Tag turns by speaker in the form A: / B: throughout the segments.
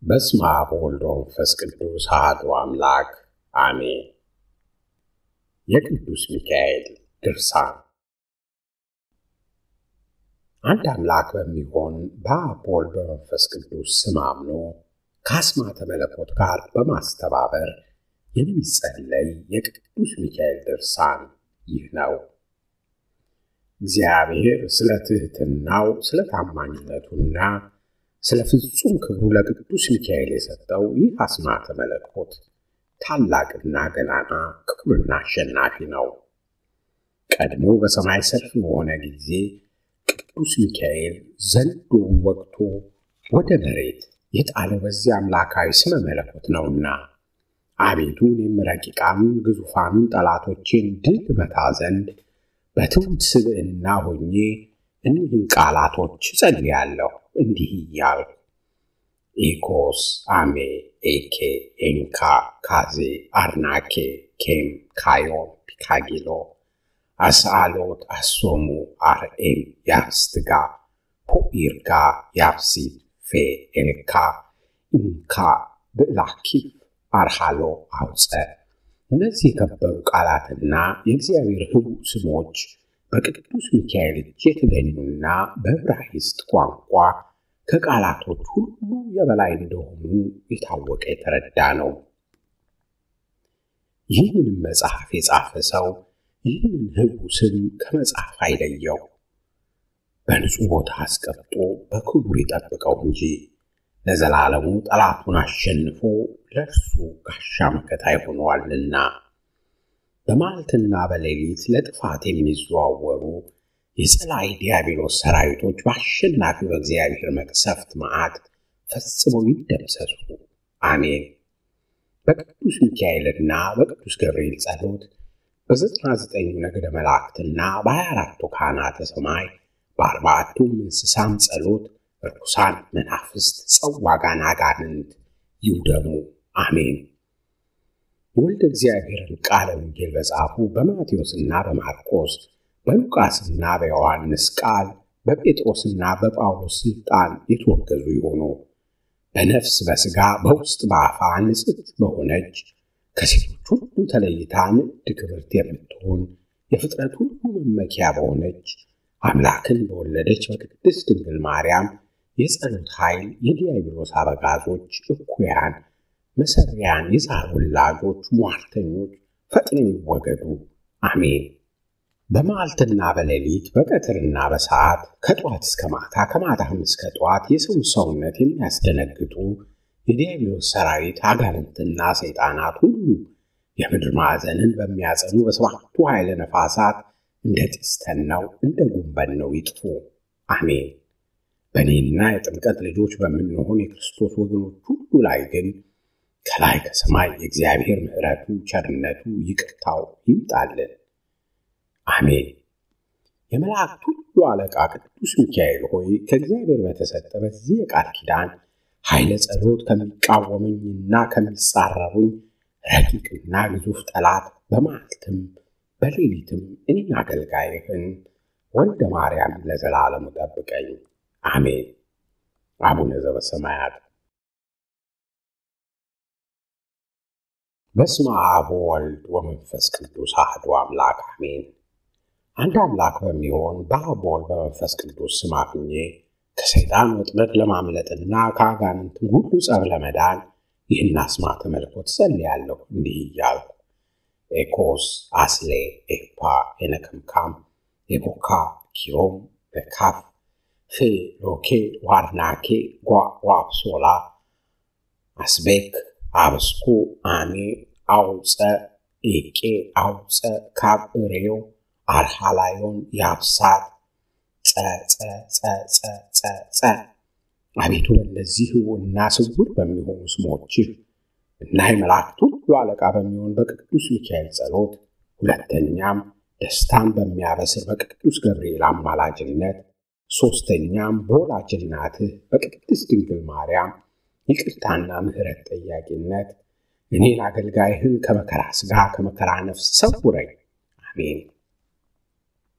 A: በስመ አብ ወወልድ ወመንፈስ ቅዱስ አሐዱ አምላክ አሜን። የቅዱስ ሚካኤል ድርሳን። አንድ አምላክ በሚሆን በአብ በወልድ በመንፈስ ቅዱስ ስም አምኖ ከአስማተ መለኮት ጋር በማስተባበር የሚጸለይ የቅዱስ ሚካኤል ድርሳን ይህ ነው። እግዚአብሔር ስለ ትሕትናው ስለ ታማኝነቱና ስለ ፍጹም ክብሩ ለቅዱስ ሚካኤል የሰጠው ይህ አስማተ መለኮት ታላቅና ገናና ክቡርና አሸናፊ ነው። ቀድሞ በሰማይ ሰልፍ በሆነ ጊዜ ቅዱስ ሚካኤል ዘንዶውን ወግቶ ወደ መሬት የጣለው በዚህ አምላካዊ ስመ መለኮት ነውና፣ አቤቱ እኔም ረቂቃኑን ግዙፋኑን ጠላቶቼን ድል መታ ዘንድ በትሑት ስብዕና ሆኜ እኒህን ቃላቶች እጸልያለሁ እንዲህ እያልኩ ኢኮስ አሜ ኤኬ ኤንካ ካዜ አርናኬ ኬም ካዮን ፒካጊሎ አስአሎት አሶሙ አርኤም ያስትጋ ፖኢርጋ ያብሲድ ፌ ኤልካ ኢንካ ብዕላኪፍ አርሃሎ አውፀ እነዚህ የከበሩ ቃላትና የእግዚአብሔር ህቡዕ ስሞች በቅዱስ ሚካኤል እጅ የተገኙና በዕብራይስጥ ቋንቋ ከቃላቶች ሁሉ የበላይ እንደሆኑ የታወቀ የተረዳ ነው። ይህንንም መጽሐፍ የጻፈ ሰው ይህንን ህቡዕ ስም ከመጽሐፍ አይለየው፣ በንጹሕ ቦታ አስቀምጦ በክቡር ይጠብቀው እንጂ ለዘላለሙ ጠላቱን አሸንፎ ለእርሱ ጋሻ መከታ ይሆነዋልና። በመዓልትና በሌሊት ለጥፋት የሚዘዋወሩ የጸላይ ዲያብሎስ ሰራዊቶች በአሸናፊው በእግዚአብሔር መቅሰፍት መዓት ፈጽመው ይደምሰሱ። አሜን። በቅዱስ ሚካኤልና በቅዱስ ገብርኤል ጸሎት በዘጠና ዘጠኙ ነገደ መላእክትና በሀያ አራቱ ካህናተ ሰማይ በአርባዕቱም እንስሳም ጸሎት ርኩሳን መናፍስት ጸዋጋን አጋንንት ይውደሙ። አሜን። የወልደ እግዚአብሔርን ቃለ ወንጌል በጻፉ በማቴዎስና በማርቆስ በሉቃስና በዮሐንስ ቃል በጴጥሮስና በጳውሎስ ሥልጣን የተወገዙ የሆኑ በነፍስ በሥጋ በውስጥ በአፋ ንጽሕት በሆነች ከሴቶች ሁሉ ተለይታ ንዕድ ክብርት የምትሆን የፍጥረት ሁሉ መመኪያ በሆነች አምላክን በወለደች በቅድስት ድንግል ማርያም የጸሎት ኃይል የዲያብሎስ አበጋዞች እኩያን መሰሪያን የዛር ወላጆች ሟርተኞች ፈጥነው ይወገዱ። አሜን። በመዓልትና በሌሊት በቀትርና በሰዓት ከጠዋት እስከ ማታ ከማታም እስከ ጠዋት የሰውን ሰውነት የሚያስደነግጡ የዲያብሎስ ሰራዊት አጋንንትና ሰይጣናት ሁሉ የምድር ማዕዘንን በሚያጸኑ በሰባቱ ኃይለ ነፋሳት እንደ ጢስ ተነው እንደ ጉንበን ነው ይጥፉ። አሜን። በእኔና የጥምቀት ልጆች በምንሆን የክርስቶስ ወገኖች ሁሉ ላይ ግን ከላይ ከሰማይ የእግዚአብሔር ምሕረቱ፣ ቸርነቱ፣ ይቅርታው ይምጣልን። አሜን። የመላእክት ሁሉ አለቃ ቅዱስ ሚካኤል ሆይ ከእግዚአብሔር በተሰጠ በዚህ የቃል ኪዳን ኃይለ ጸሎት ከሚቃወመኝና ከሚጻረሩኝ ረቂቅና ግዙፍ ጠላት በመዓልትም በሌሊትም እኔን አገልጋይህን ወልደ ማርያም ለዘላለሙ ጠብቀኝ። አሜን። አቡነ ዘበሰማያት በስመ አብ ወወልድ ወመንፈስ ቅዱስ አሐዱ አምላክ አሜን። አንድ አምላክ በሚሆን በአብ ወልድ በመንፈስ ቅዱስ ስም አምኜ ከሰይጣን ወጥመድ ለማምለጥና ከአጋንንትም ሁሉ ጸብ ለመዳን ይህን አስማተ መለኮት ጸልያለሁ እንዲህ እያልኩ ኤኮስ አስሌ ኤፓ ኤነከምካም ኤቦካ ኪሮም በካፍ ፌ ሎኬ ዋርናኬ ጓ ዋብሶላ አስቤክ አብስኩ አሜ አውፀ ኤቄ አውፀ ካብ እሬው አርሃላዮን ያብሳት ጸጸጸጸጸ አቤቱ በእነዚህ እና ስውር በሚሆኑ ስሞችህ እና የመላእክት ሁሉ አለቃ በሚሆን በቅዱስ ሚካኤል ጸሎት ሁለተኛም ደስታን በሚያበስር በቅዱስ ገብርኤል አማላጅነት ሦስተኛም በወላጅ እናትህ በቅድስት ድንግል ማርያም ይቅርታና ምሕረት ጠያቂነት እኔን አገልጋይህን ከመከራ ሥጋ ከመከራ ነፍስ ሰውረኝ። አሜን።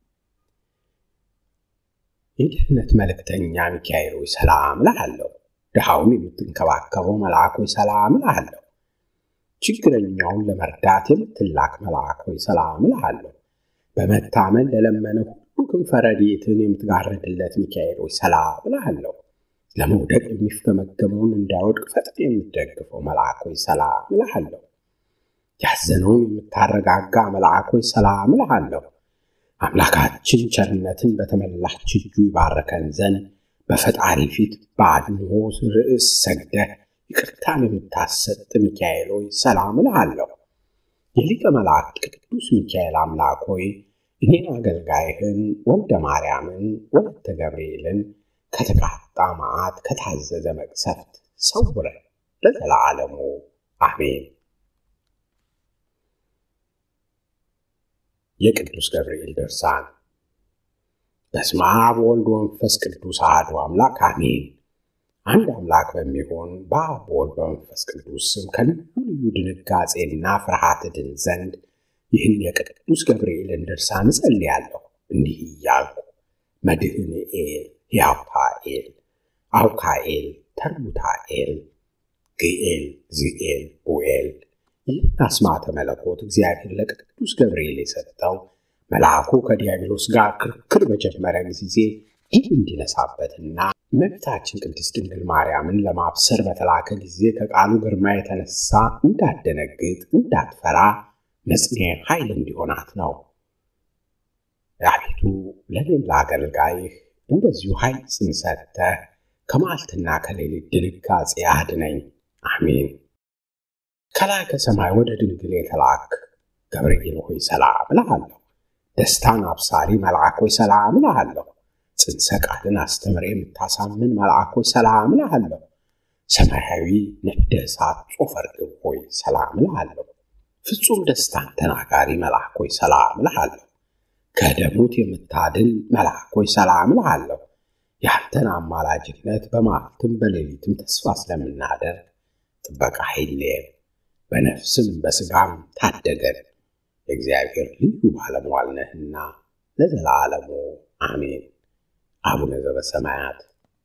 A: የድህነት መልእክተኛ ሚካኤል ሆይ ሰላም እልሃለሁ። ድሃውን የምትንከባከበው መልአክ ሆይ ሰላም እልሃለሁ። ችግረኛውን ለመርዳት የምትላክ መልአክ ሆይ ሰላም እልሃለሁ። በመታመን ለለመነ ሁሉ ክንፈ ረድኤትን የምትጋርድለት ሚካኤል ሆይ ሰላም እልሃለሁ። ለመውደቅ የሚፍገመገመውን እንዳይወድቅ ፈጥነህ የምትደግፈው መልአክ ሆይ ሰላም እልሃለሁ። ያዘነውን የምታረጋጋ መልአክ ሆይ ሰላም እልሃለሁ። አምላካችን ቸርነትን በተመላች እጁ ይባረከን ዘንድ በፈጣሪ ፊት በአድንሆ ርዕስ ሰግደህ ይቅርታን የምታሰጥ ሚካኤል ሆይ ሰላም እልሃለሁ። የሊቀ መላእክት ቅዱስ ሚካኤል አምላክ ሆይ እኔን አገልጋይህን ወልደ ማርያምን ወለተ ገብርኤልን ከተቃጣ መዓት ከታዘዘ መቅሰፍት ሰውረን ለዘላለሙ አሜን። የቅዱስ ገብርኤል ድርሳን። በስመ አብ ወወልድ ወመንፈስ ቅዱስ አሐዱ አምላክ አሜን። አንድ አምላክ በሚሆን በአብ በወልድ በመንፈስ ቅዱስ ስም ከልዩ ልዩ ድንጋጼና ፍርሃት ድን ዘንድ ይህን የቅዱስ ገብርኤልን ድርሳን እጸልያለሁ እንዲህ እያልኩ መድህንኤል፣ ሕያውታኤል፣ አውካኤል፣ ተርቡታኤል፣ ግኤል፣ ዝኤል፣ ቡኤል ይህን አስማተ መለኮት እግዚአብሔር ለቅዱስ ገብርኤል የሰጠው መልአኩ ከዲያብሎስ ጋር ክርክር በጀመረ ጊዜ ድል እንዲነሳበትና እመቤታችን ቅድስት ድንግል ማርያምን ለማብሰር በተላከ ጊዜ ከቃሉ ግርማ የተነሳ እንዳደነግጥ እንዳትፈራ መጽንያ ኃይል እንዲሆናት ነው። አቤቱ ለእኔም ለአገልጋይህ እንደዚሁ ኃይል ጽንሰተህ ከመዓልትና ከሌሊት ድንጋጼ አድነኝ። አሜን። ከላይ ከሰማይ ወደ ድንግል የተላክ ገብርኤል ሆይ ሰላም እልሃለሁ። ደስታን አብሳሪ መልአክ ሆይ ሰላም እልሃለሁ። ጽንሰ ቃልን አስተምሬ የምታሳምን መልአክ ሆይ ሰላም እልሃለሁ። ሰማያዊ ነደ እሳት ጾፈ ርግብ ሆይ ሰላም እልሃለሁ። ፍጹም ደስታን ተናጋሪ መልአክ ሆይ ሰላም እልሃለሁ። ከደሙት የምታድን መልአክ ሆይ ሰላም እልሃለሁ። ያንተን አማላጅነት በመዓልትም በሌሊትም ተስፋ ስለምናደርግ ጥበቃ አይለየን፣ በነፍስም በሥጋም ታደገን። የእግዚአብሔር ልዩ ባለሟል ነህና ለዘላለሙ አሜን። አቡነ ዘበሰማያት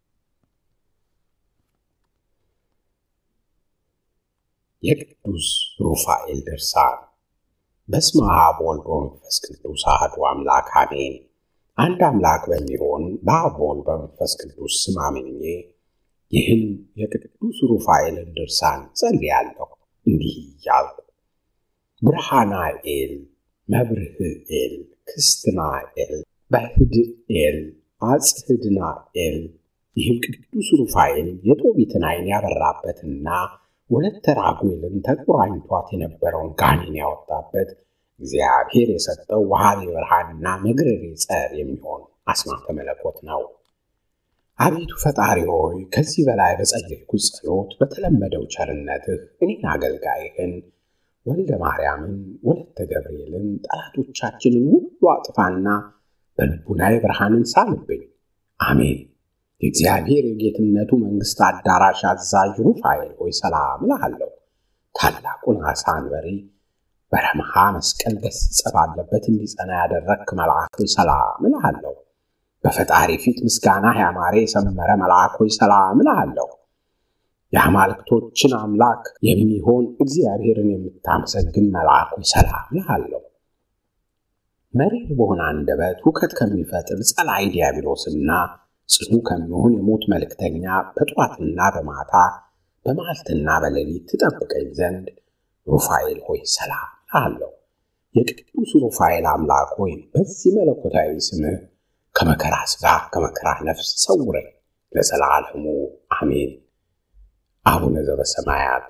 A: የቅዱስ ሩፋኤል ድርሳን። በስመ አብ ወወልድ ወመንፈስ ቅዱስ አሐዱ አምላክ አሜን። አንድ አምላክ በሚሆን በአብ ወልድ በመንፈስ ቅዱስ ስም አምኜ ይህን የቅዱስ ሩፋኤልን ድርሳን ጸልያለሁ እንዲህ እያልኩ ብርሃናኤል፣ መብርህኤል፣ ክስትናኤል፣ በህድኤል፣ አጽህድናኤል ይህም ቅዱስ ሩፋኤል የጦቢትን ዓይን ያበራበትና ወለተ ራጉኤልን ተቆራኝቷት የነበረውን ጋኔን ያወጣበት እግዚአብሔር የሰጠው ወሃቤ ብርሃንና መግረሬ ጸር የሚሆን አስማተ መለኮት ነው። አቤቱ ፈጣሪ ሆይ ከዚህ በላይ በጸለይኩት ጸሎት በተለመደው ቸርነትህ እኔን አገልጋይህን ወልደ ማርያምን ወለተ ገብርኤልን ጠላቶቻችንን ሁሉ አጥፋና በልቡናዬ ብርሃንን ሳልብኝ። አሜን። የእግዚአብሔር የጌትነቱ መንግሥት አዳራሽ አዛዥ ሩፋኤል ሆይ ሰላም እልሃለሁ። ታላቁን ዓሣ አንበሪ በረመሃ መስቀል ገስጸ ባለበት እንዲጸና ያደረግክ መልአክ ሆይ ሰላም እልሃለሁ። በፈጣሪ ፊት ምስጋና ያማረ የሰመረ መልአክ ሆይ ሰላም እልሃለሁ። የአማልክቶችን አምላክ የሚሆን እግዚአብሔርን የምታመሰግን መልአክ ሆይ ሰላም እልሃለሁ። መሪር በሆነ አንደበት ሁከት ከሚፈጥር ጸላይ ዲያብሎስና ጽኑ ከሚሆን የሞት መልእክተኛ በጠዋትና በማታ በመዓልትና በሌሊት ትጠብቀኝ ዘንድ ሩፋኤል ሆይ ሰላም እልሃለሁ። የቅዱስ ሩፋኤል አምላክ ሆይ በዚህ መለኮታዊ ስምህ ከመከራ ሥጋ ከመከራ ነፍስ ሰውረኝ ለዘላለሙ አሜን። አቡነ ዘበሰማያት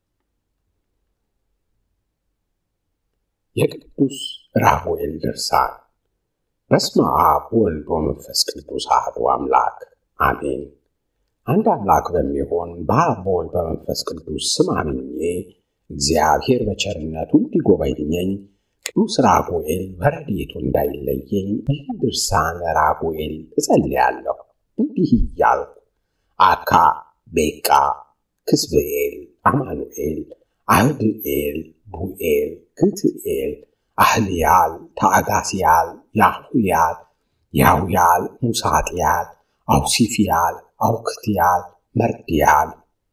A: የቅዱስ ራጉኤል ድርሳን። በስመ አብ ወልድ ወመንፈስ ቅዱስ አሐዱ አምላክ አሜን። አንድ አምላክ በሚሆን በአብ በወልድ በመንፈስ ቅዱስ ስም አምኜ እግዚአብሔር በቸርነቱ እንዲጎበኘኝ ቅዱስ ራጉኤል በረድኤቱ እንዳይለየኝ ይህን ድርሳን ራጉኤል እጸልያለሁ እንዲህ እያልኩ አካ ቤቃ ክስብኤል አማኑኤል አህድኤል ቡኤል ግትኤል አህልያል ታአጋስያል ያሁያል ያውያል ሙሳጥያል አውሲፊያል አውክትያል መርድያል።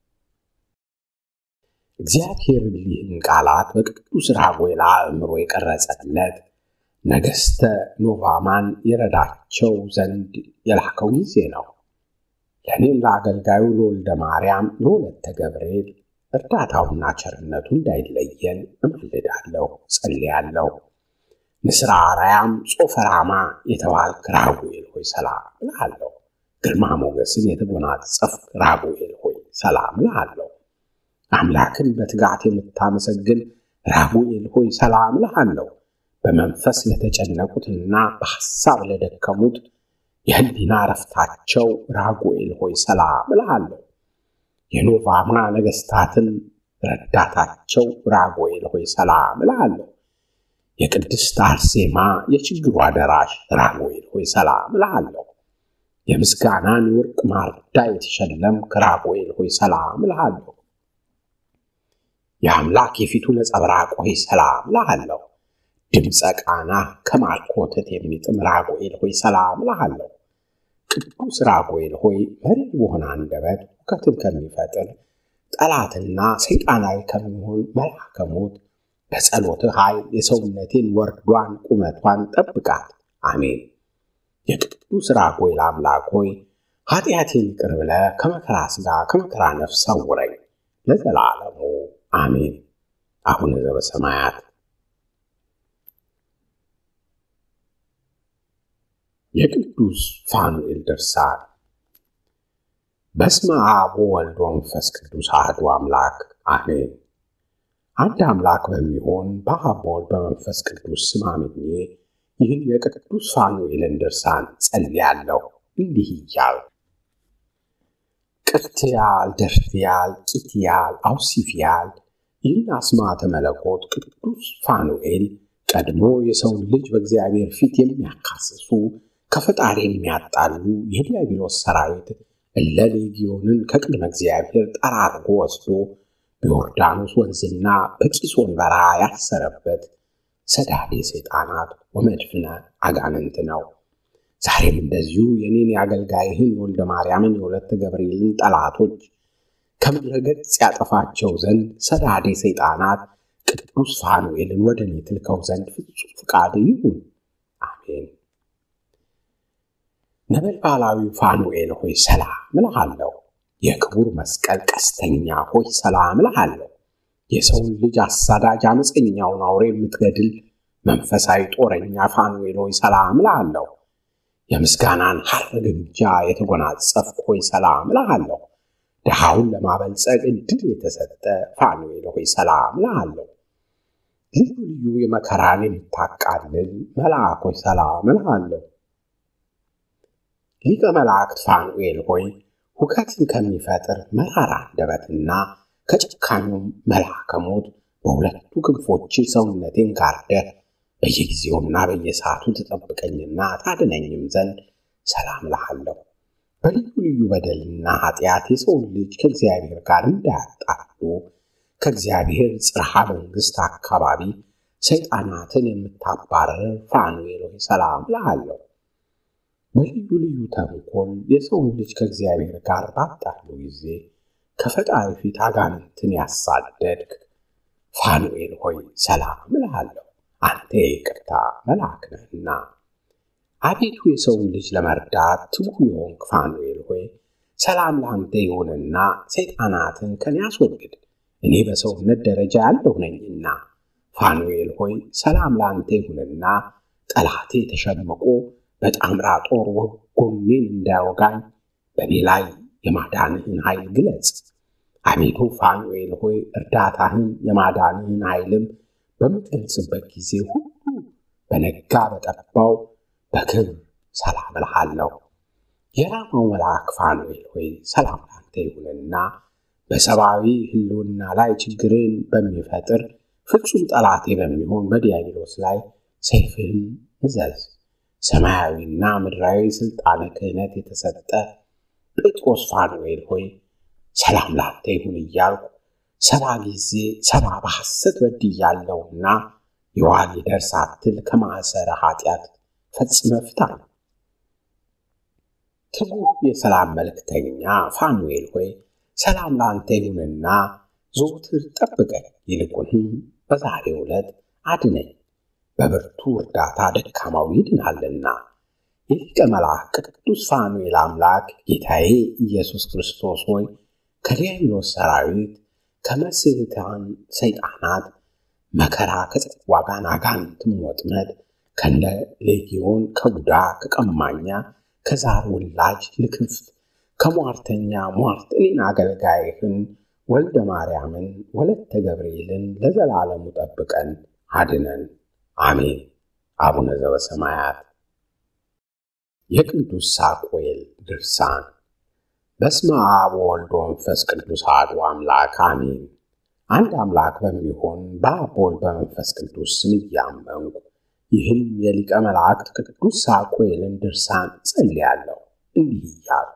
A: እግዚአብሔር ይህን ቃላት በቅዱስ ራጉኤል አእምሮ የቀረጸለት ነገሥተ ኖቫማን የረዳቸው ዘንድ የላከው ጊዜ ነው። ለእኔም ለአገልጋዩ ለወልደ ማርያም ለወለተ ገብርኤል እርዳታውና ቸርነቱ እንዳይለየን እማልዳለሁ፣ ጸልያለሁ። ንስራ አርያም ጾፈራማ የተባልክ ራጉኤል ሆይ ሰላም እልሃለሁ። ግርማ ሞገስን የተጎናጸፍክ ራጉኤል ሆይ ሰላም እልሃለሁ። አምላክን በትጋት የምታመሰግን ራጉኤል ሆይ ሰላም እልሃለሁ። በመንፈስ ለተጨነቁትና በሐሳብ ለደከሙት የህሊና ረፍታቸው ራጉኤል ሆይ ሰላም እልሃለሁ። የኖቫማ ነገሥታትን ረዳታቸው ራጉኤል ሆይ ሰላም እልሃለሁ። የቅድስት አርሴማ የችግሯ ደራሽ ራጉኤል ሆይ ሰላም እልሃለሁ። የምስጋናን የወርቅ ማርዳ የተሸለምክ ራጉኤል ሆይ ሰላም እልሃለሁ። የአምላክ የፊቱ ነጸብራቅ ሆይ ሰላም እልሃለሁ። ድምፀ ቃና ከማርኮተት የሚጥም ራጉኤል ሆይ ሰላም እልሃለሁ። ቅዱስ ራጉኤል ሆይ መሪር በሆነ አንደበት ሁከትን ከሚፈጥር ጠላትና ሰይጣናዊ ከሚሆን መልአከ ሞት በጸሎትህ ኃይል የሰውነቴን ወርዷን ቁመቷን ጠብቃት። አሜን። የቅዱስ ራጉኤል አምላክ ሆይ ኃጢአቴን ይቅር ብለህ ከመከራ ሥጋ ከመከራ ነፍስ ሰውረኝ ለዘላለሙ አሜን። አቡነ ዘበሰማያት የቅዱስ ፋኑኤል ድርሳን። በስመ አብ ወወልድ ወመንፈስ ቅዱስ አሐዱ አምላክ አሜን። አንድ አምላክ በሚሆን በአብ በወልድ በመንፈስ ቅዱስ ስም አምኜ ይህን የቅዱስ ፋኑኤልን ድርሳን ጸልያለሁ እንዲህ እያል ቅርትያል፣ ደርትያል፣ ቂትያል፣ አውሲፍያል ይህን አስማተ መለኮት ቅዱስ ፋኑኤል ቀድሞ የሰውን ልጅ በእግዚአብሔር ፊት የሚያካስሱ ከፈጣሪ የሚያጣሉ የዲያብሎስ ሰራዊት እለ ሌጊዮንን ከቅድመ እግዚአብሔር ጠራርጎ ወስዶ በዮርዳኖስ ወንዝና በቂሶን በረሃ ያሰረበት ሰዳዴ ሰይጣናት ወመድፍነ አጋንንት ነው። ዛሬም እንደዚሁ የኔን የአገልጋይህን የወልደ ማርያምን የወለተ ገብርኤልን ጠላቶች ከምድረ ገጽ ያጠፋቸው ዘንድ ሰዳዴ ሰይጣናት ቅዱስ ፋኑኤልን ወደ እኔ ትልከው ዘንድ ፍጹም ፍቃድ ይሁን። አሜን። ነበልባላዊ ፋኑኤል ሆይ ሰላም እልሃለሁ። የክቡር መስቀል ቀስተኛ ሆይ ሰላም እልሃለሁ። የሰውን ልጅ አሳዳጅ አመፀኛውን አውሬ የምትገድል መንፈሳዊ ጦረኛ ፋኑኤል ሆይ ሰላም እልሃለሁ። የምስጋናን ሐር ግምጃ የተጎናጸፍክ ሆይ ሰላም እልሃለሁ። ድሃውን ለማበልጸግ ዕድል የተሰጠ ፋኑኤል ሆይ ሰላም እልሃለሁ። ልዩ ልዩ የመከራን የምታቃልል መልአክ ሆይ ሰላም እልሃለሁ። ሊቀ መላእክት ፋኑኤል ሆይ ሁከትን ከሚፈጥር መራራ አንደበትና ከጨካኙም መልአከ ሞት በሁለቱ ክንፎች ሰውነቴን ጋርደህ በየጊዜውና በየሰዓቱ ትጠብቀኝና ታድነኝም ዘንድ ሰላም እልሃለሁ። በልዩ ልዩ በደልና ኃጢአት የሰውን ልጅ ከእግዚአብሔር ጋር እንዳያጣሉ ከእግዚአብሔር ጽርሐ መንግሥት አካባቢ ሰይጣናትን የምታባረር ፋኑኤል ሆይ ሰላም እልሃለሁ። በልዩ ልዩ ተንኮል የሰውን ልጅ ከእግዚአብሔር ጋር ባጣሉ ጊዜ ከፈጣሪ ፊት አጋንንትን ያሳደድክ ፋኑኤል ሆይ ሰላም እልሃለሁ። አንተ የይቅርታ መልአክ ነህና። አቤቱ የሰውን ልጅ ለመርዳት ትጉ የሆንክ ፋኑኤል ሆይ ሰላም ለአንተ ይሁንና ሰይጣናትን ከኔ አስወግድ፣ እኔ በሰውነት ደረጃ ያለሁ ነኝና። ፋኑኤል ሆይ ሰላም ለአንተ ይሁንና ጠላቴ ተሸምቆ በጣምራ ጦር ጎኔን እንዳያወጋኝ በእኔ ላይ የማዳንህን ኃይል ግለጽ። አቤቱ ፋኑኤል ሆይ እርዳታህን የማዳንህን ኃይልም በምትገልጽበት ጊዜ ሁሉ በነጋ በጠባው በክብር ሰላም እልሃለሁ። የራማው መልአክ ፋኑኤል ሆይ ሰላም ላንተ ይሁንና በሰብአዊ ሕልውና ላይ ችግርን በሚፈጥር ፍጹም ጠላቴ በሚሆን በዲያብሎስ ላይ ሰይፍህን እዘዝ። ሰማያዊና ምድራዊ ሥልጣነ ክህነት የተሰጠ ጴጥሮስ ፋኑኤል ሆይ ሰላም ላንተ ይሁን እያልኩ ሰባ ጊዜ ሰባ በሐሰት በድያለሁና የዋል ይደርስ ሳትል ከማዕሰረ ኃጢአት ፈጽመ ፍታኝ። ትጉህ የሰላም መልእክተኛ ፋኑኤል ሆይ ሰላም ለአንተ ይሁንና ዘወትር ጠብቀኝ፣ ይልቁንም በዛሬው ዕለት አድነኝ። በብርቱ እርዳታ ደካማው ይድናልና። የሊቀ መልአክ ቅዱስ ፋኑኤል አምላክ ጌታዬ ኢየሱስ ክርስቶስ ሆይ ከዲያብሎስ ሰራዊት ከመስህታን ሰይጣናት መከራ ከጽዋ ጋር አጋንንትም ወጥመድ ከነ ሌጊዮን ከቡዳ ከቀማኛ ከዛር ውላጅ ልክፍት ከሟርተኛ ሟርት እኔን አገልጋይህን ወልደ ማርያምን ወለተ ገብርኤልን ለዘላለሙ ጠብቀን አድነን፣ አሜን። አቡነ ዘበሰማያት። የቅዱስ ሳሙኤል ድርሳን። በስመ አብ ወወልድ ወመንፈስ ቅዱስ አሐዱ አምላክ አሜን። አንድ አምላክ በሚሆን በአብ ወልድ በመንፈስ ቅዱስ ስም እያመንኩ ይህን የሊቀ መላእክት ቅዱስ ሳሙኤልን ድርሳን ጸልያለሁ እንዲህ እያልኩ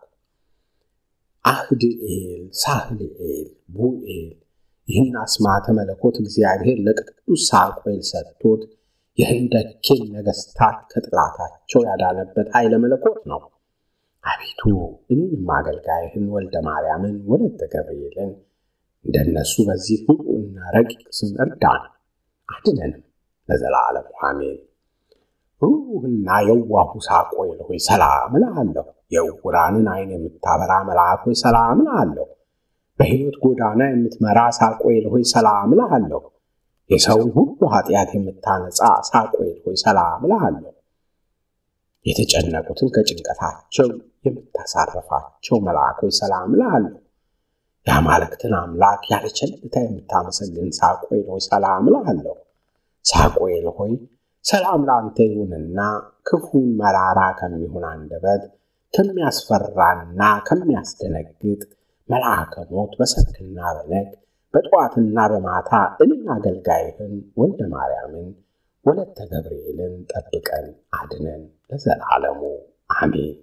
A: አህድኤል፣ ሳህልኤል፣ ቡኤል ይህን አስማተ መለኮት እግዚአብሔር ለቅዱስ ሳሙኤል ሰጥቶት የህንደኬን ነገሥታት ከጥላታቸው ያዳነበት ኃይለ መለኮት ነው። አቤቱ እኔንም አገልጋይህን ወልደ ማርያምን ወለተ ገብርኤልን እንደነሱ በዚህ ሁሉና ረቂቅ ስም እርዳን አድነንም ለዘላለሙ አሜን። ሩህና የዋሁ ሳሙኤል ሆይ ሰላም እልሃለሁ። የዕውራንን ዓይን የምታበራ መልአክ ሆይ ሰላም እልሃለሁ። በሕይወት ጎዳና የምትመራ ሳሙኤል ሆይ ሰላም እልሃለሁ። የሰውን ሁሉ ኃጢአት የምታነጻ ሳሙኤል ሆይ ሰላም እልሃለሁ። የተጨነቁትን ከጭንቀታቸው የምታሳርፋቸው መልአክ ሆይ ሰላም እልሃለሁ። የአማልክትን አምላክ ያለ ቸልታ የምታመሰግን ሳሙኤል ሆይ ሰላም እልሃለሁ። ሳሙኤል ሆይ ሰላም ለአንተ ይሁንና ክፉን መራራ ከሚሆን አንደበት ከሚያስፈራና ከሚያስደነግጥ መልአከ ሞት በሰርክና በነግ በጠዋትና በማታ እኔን አገልጋይህን ወልደ ማርያምን ወለተ ገብርኤልን ጠብቀን አድነን ለዘላለሙ አሜን።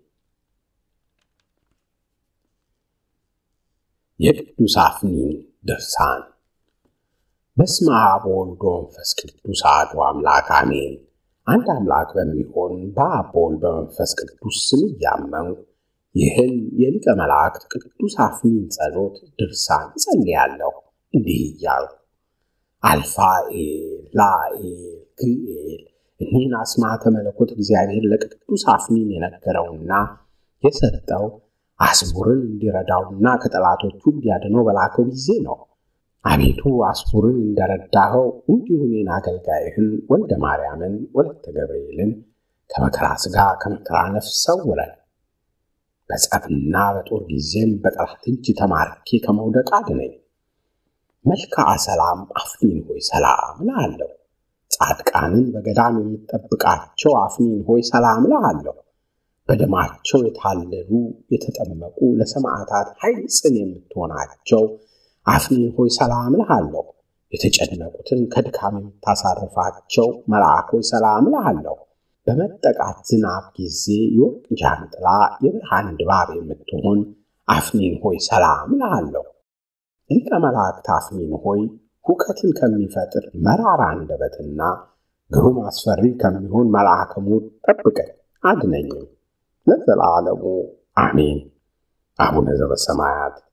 A: የቅዱስ አፍኒን ድርሳን በስመ አብ ወወልድ ወመንፈስ ቅዱስ አሐዱ አምላክ አሜን። አንድ አምላክ በሚሆን በአብ በወልድ በመንፈስ ቅዱስ ስም እያመንኩ ይህን የሊቀ መላእክት ቅዱስ አፍኒን ጸሎት ድርሳን ጸልያለሁ እንዲህ እያልኩ አልፋኤል፣ ላኤል፣ ግኤል እኒህን አስማተ መለኮት እግዚአብሔር ለቅዱስ አፍኒን የነገረውና የሰጠው አስቡርን እንዲረዳውና ከጠላቶቹ እንዲያድነው በላከው ጊዜ ነው። አቤቱ አስቡርን እንደረዳኸው እንዲሁ እኔን አገልጋይህን ወልደ ማርያምን ወለተ ገብርኤልን ከመከራ ሥጋ ከመከራ ነፍስ ሰውረን። በጸብና በጦር ጊዜም በጠላት እጅ ተማርኬ ከመውደቅ አድነኝ። መልክዓ ሰላም አፍኒን ሆይ ሰላም እልሃለሁ። ጻድቃንን በገዳም የምጠብቃቸው አፍኒን ሆይ ሰላም እልሃለሁ። በደማቸው የታለሉ የተጠመቁ ለሰማዕታት ኃይል ጽን የምትሆናቸው አፍኒን ሆይ ሰላም እልሃለሁ። የተጨነቁትን ከድካም የምታሳርፋቸው መልአክ ሆይ ሰላም እልሃለሁ። በመጠቃት ዝናብ ጊዜ የወርቅ ጃንጥላ የብርሃን ድባብ የምትሆን አፍኒን ሆይ ሰላም እልሃለሁ። ሊቀ መላእክት አፍኒን ሆይ ሁከትን ከሚፈጥር መራራ አንደበትና ግሩም አስፈሪ ከሚሆን መልአከ ሞት ጠብቀኝ አድነኝም ለዘላለሙ አሜን። አቡነ ዘበሰማያት